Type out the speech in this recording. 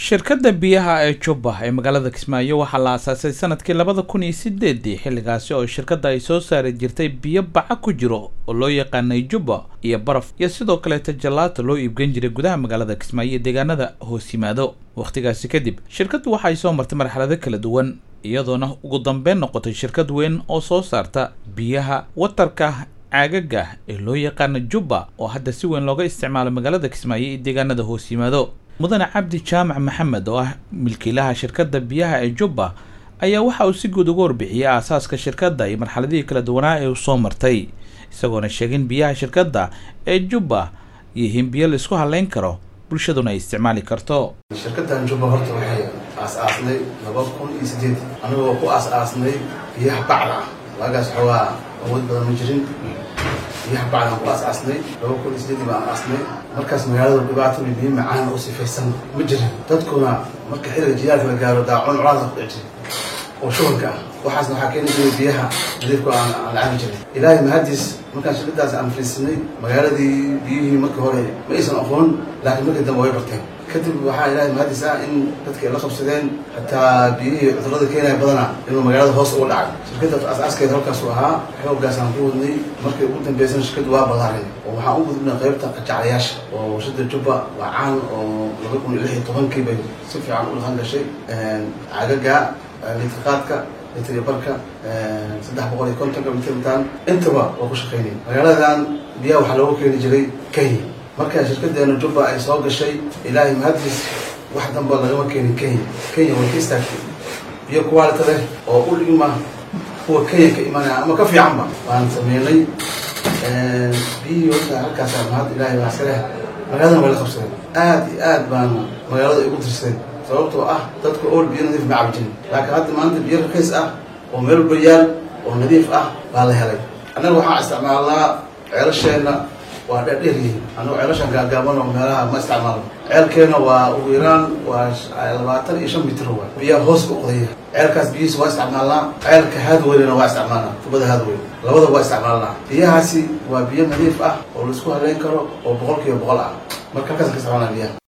shirkadda biyaha ee jubba ee magaalada kismaayo waxaa la aasaasay sanadkii labada kun iyo sideedii xilligaasi oo shirkadda ay soo saari jirtay biyo baca ku jiro oo loo yaqaanay jubba iyo baraf iyo sidoo kaleeta jallaato loo iibgan jiray gudaha magaalada kismaayo iyo deegaanada hoos yimaado wakhtigaasi kadib shirkaddu waxa ay soo martay marxalado kala duwan iyadoona ugu dambeyn noqotay shirkad weyn oo soo saarta biyaha watarka caagaga ee loo yaqaano jubba oo hadda si weyn looga isticmaalo magaalada kismaayo iyo deegaanada hoos yimaado mudane cabdi jaamac maxamed oo ah milkiilaha shirkadda biyaha ee jubba ayaa waxa uu si guud uga warbixiyey aasaaska shirkadda iyo marxaladihii kala duwanaa ee uu soo martay isagoona sheegin biyaha shirkadda ee jubba yihiin biyo la isku halayn karo bulshaduna ay isticmaali karto shirkaddan jubba horta waxay aas-aasnay laba kun iyo sideed anigoo ku aas-aasnay biyaha bacda ah waagaas xoogaa awood badan ma jirin biyaha bacdaan ku aas-aasnay laba kun iyo sideedii baan aasnay markaas magaalada dhibaato iyo biyo macaan oo sifaysan ma jirin dadkuna marka xilliga jilaalka la gaaro daacun colaada ku dhici jiray oo shubanka ah waxaasna waxaa keeni jiray biyaha nadiifka aan aan la cabi jirin ilaahay mahadis markaan shirkadaas aan fariisinay magaaladii biyihii markii hore ma aysan aqoon laakiin markii dambe way barteen kadib waxaa ilaahay mahadis ah in dadkii la qabsadeen xataa biyihii cudurada keenaya badana inuu magaalada hoos uga dhacay shirkadda as-aaskeeda halkaasuu ahaa xooggaasaan ku wadnay markii ugu dambeysana shirkaddu waa ballaaray oo waxaan u gudubnay qaybta qajaclayaasha oo warshada jubba waa caan oo laba kun iyo lix iyo tobankii bay si fiican u dhaqan gashay cagaga litrqaadka litri barka saddex boqol iyo kontonka mitritan intaba waa ku shaqaynay magaaladan biyaha waxaa looga keeni jiray kenya marka shirkadeena jubba ay soo gashay ilaahay mahadis wax damba lagama keenin kenya kenya way ka istaagtay biyo quality leh oo u dhigma kuwa kenya ka imanaya ama ka fiicanba waan sameynay biyihii horta halkaasa mahad ilaahay baa iska leh magaaladana way la qabsadeen aad iyo aad baan magaalada igu dirsadeen sababtoo ah dadku ool biyo nadiif ma cabi jirin laakiin hadda maanta biyo raqiis ah oo meel walba yaal oo nadiif ah baa la helay annaga waxaan isticmaalnaa ceelasheenna waa dheerdheer yihiin annago ceelashaan gaagaaban oo meelaha ma isticmaalno ceelkeena waa ugu yaraan waa labaatan iyo shan mitir waa biyaha hoos u qodaya ceelkaas biyihiisa waa isticmaalnaa ceelka haadweynena waa isticmaalnaa tubada haadweyn labada waa isticmaalnaa biyahaasi waa biyo nadiif ah oo laisku haleyn karo oo boqol kiiba boqol ah marka halkaas ka isticmaalnaa biyaha